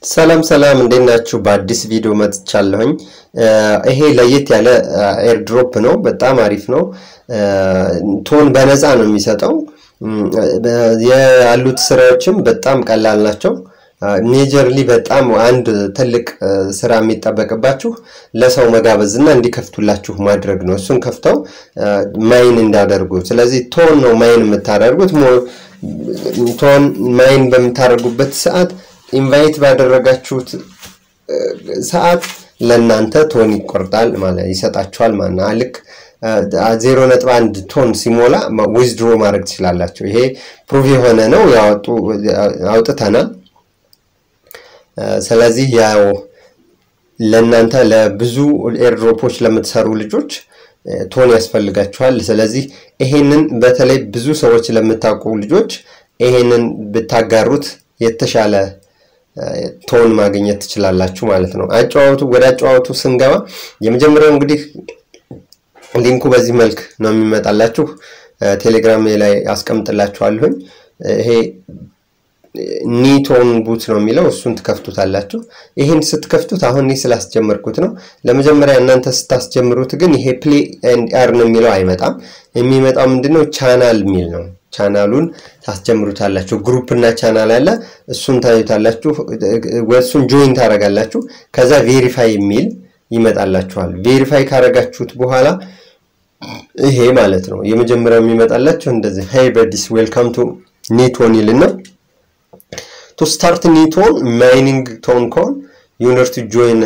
ሰላም ሰላም እንዴት ናችሁ? በአዲስ ቪዲዮ መጥቻለሁኝ። ይሄ ለየት ያለ ኤርድሮፕ ነው። በጣም አሪፍ ነው። ቶን በነፃ ነው የሚሰጠው። ያሉት ስራዎችም በጣም ቀላል ናቸው። ሜጀርሊ በጣም አንድ ትልቅ ስራ የሚጠበቅባችሁ ለሰው መጋበዝ እና እንዲከፍቱላችሁ ማድረግ ነው። እሱን ከፍተው ማይን እንዳደርጉ። ስለዚህ ቶን ነው ማይን የምታደርጉት። ቶን ማይን በምታደርጉበት ሰዓት ኢንቫይት ባደረጋችሁት ሰዓት ለእናንተ ቶን ይቆርጣል ማለት ይሰጣችኋል ማለት ነው። ልክ ዜሮ ነጥብ አንድ ቶን ሲሞላ ዊዝድሮ ማድረግ ትችላላችሁ። ይሄ ፕሩቭ የሆነ ነው። ያወጡ አውጥተናል። ስለዚህ ያው ለእናንተ ለብዙ ኤርድሮፖች ለምትሰሩ ልጆች ቶን ያስፈልጋችኋል። ስለዚህ ይሄንን በተለይ ብዙ ሰዎች ለምታውቁ ልጆች ይሄንን ብታጋሩት የተሻለ ቶን ማግኘት ትችላላችሁ ማለት ነው። አጨዋወቱ ወደ አጨዋወቱ ስንገባ የመጀመሪያው እንግዲህ ሊንኩ በዚህ መልክ ነው የሚመጣላችሁ። ቴሌግራም ላይ አስቀምጥላችኋለሁኝ። ይሄ ኒቶን ቡት ነው የሚለው እሱን ትከፍቱታላችሁ። ይህን ስትከፍቱት አሁን እኔ ስላስጀመርኩት ነው። ለመጀመሪያ እናንተ ስታስጀምሩት ግን ይሄ ፕሌይ ኤንድ ኤርን የሚለው አይመጣም። የሚመጣው ምንድነው ቻናል የሚል ነው። ቻናሉን ታስጀምሩታላችሁ። ግሩፕ እና ቻናል አለ። እሱን ታዩታላችሁ። እሱን ጆይን ታደርጋላችሁ። ከዛ ቬሪፋይ የሚል ይመጣላችኋል። ቬሪፋይ ካረጋችሁት በኋላ ይሄ ማለት ነው የመጀመሪያው የሚመጣላችሁ እንደዚህ ሄይ በዲስ ዌልካም ቱ ኒቶን ይልና ቱ ስታርት ኒቶን ማይኒንግ ቶን ኮን ዩነር ቱ ጆይን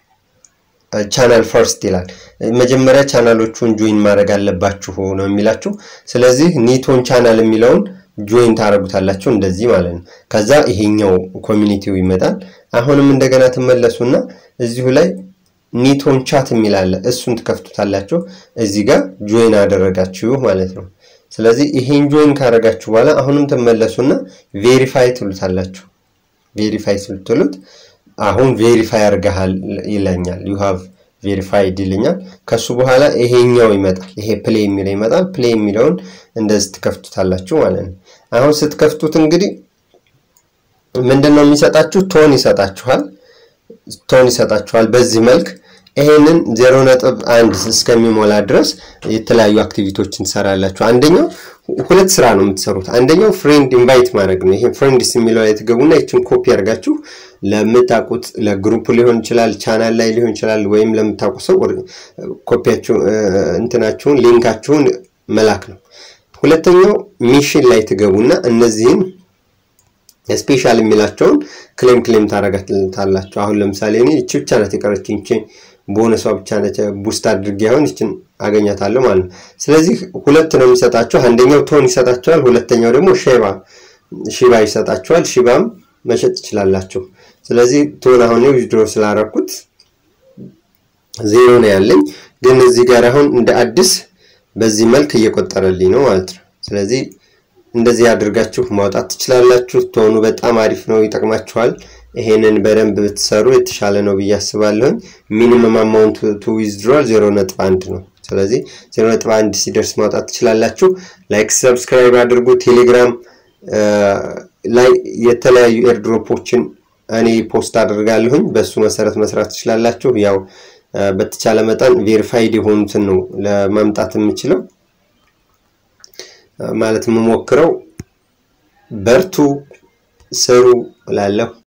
ቻናል ፈርስት ይላል። መጀመሪያ ቻናሎቹን ጆይን ማድረግ አለባችሁ ነው የሚላችሁ። ስለዚህ ኒቶን ቻናል የሚለውን ጆይን ታደርጉታላችሁ እንደዚህ ማለት ነው። ከዛ ይሄኛው ኮሚኒቲው ይመጣል። አሁንም እንደገና ትመለሱና እዚሁ ላይ ኒቶን ቻት የሚል አለ። እሱን ትከፍቱታላችሁ። እዚህ ጋር ጆይን አደረጋችሁ ማለት ነው። ስለዚህ ይሄን ጆይን ካደረጋችሁ በኋላ አሁንም ትመለሱና ቬሪፋይ ትሉታላችሁ። ቬሪፋይ ስትሉት አሁን ቬሪፋይ አድርገሃል ይለኛል። ዩ ሃቭ ቬሪፋይድ ይልኛል። ከሱ በኋላ ይሄኛው ይመጣል። ይሄ ፕሌይ የሚለው ይመጣል። ፕሌይ የሚለውን እንደዚህ ትከፍቱታላችሁ ማለት ነው። አሁን ስትከፍቱት እንግዲህ ምንድን ነው የሚሰጣችሁ? ቶን ይሰጣችኋል። ቶን ይሰጣችኋል በዚህ መልክ ይሄንን ዜሮ ነጥብ አንድ እስከሚሞላ ድረስ የተለያዩ አክቲቪቲዎችን ትሰራላችሁ። አንደኛው ሁለት ስራ ነው የምትሰሩት። አንደኛው ፍሬንድ ኢንቫይት ማድረግ ነው። ይሄ ፍሬንድስ የሚለው ላይ ትገቡና ይችን ኮፒ አድርጋችሁ ለምታውቁት ለግሩፕ ሊሆን ይችላል፣ ቻናል ላይ ሊሆን ይችላል፣ ወይም ለምታውቁ ሰው ኮፒያችሁ እንትናችሁን ሊንካችሁን መላክ ነው። ሁለተኛው ሚሽን ላይ ትገቡና እነዚህን ስፔሻል የሚላቸውን ክሌም ክሌም ታረጋታላችሁ። አሁን ለምሳሌ እኔ እቺ ብቻ ናት የቀረችኝ ቦነሷ ብቻ ነች። ቡስት አድርጌ አሁን ይችን አገኛታለሁ ማለት ነው። ስለዚህ ሁለት ነው የሚሰጣቸው። አንደኛው ቶን ይሰጣቸዋል፣ ሁለተኛው ደግሞ ሼባ ሺባ ይሰጣቸዋል። ሺባም መሸጥ ትችላላችሁ። ስለዚህ ቶን አሁን ዊዝድሮ ስላረኩት ዜሮ ነው ያለኝ፣ ግን እዚህ ጋር አሁን እንደ አዲስ በዚህ መልክ እየቆጠረልኝ ነው ማለት ነው። ስለዚህ እንደዚህ አድርጋችሁ ማውጣት ትችላላችሁ። ቶኑ በጣም አሪፍ ነው፣ ይጠቅማችኋል። ይሄንን በደንብ ብትሰሩ የተሻለ ነው ብዬ አስባለሁኝ። ሚኒመም አማውንት ቱ ዊዝድሮል ዜሮ ነጥብ አንድ ነው። ስለዚህ ዜሮ ነጥብ አንድ ሲደርስ ማውጣት ትችላላችሁ። ላይክ ሰብስክራይብ አድርጉ። ቴሌግራም ላይ የተለያዩ ኤርድሮፖችን እኔ ፖስት አድርጋለሁኝ። በእሱ መሰረት መስራት ትችላላችሁ። ያው በተቻለ መጠን ቬሪፋይድ የሆኑትን ነው ለማምጣት የምችለው ማለት የምሞክረው። በርቱ፣ ስሩ እላለሁ።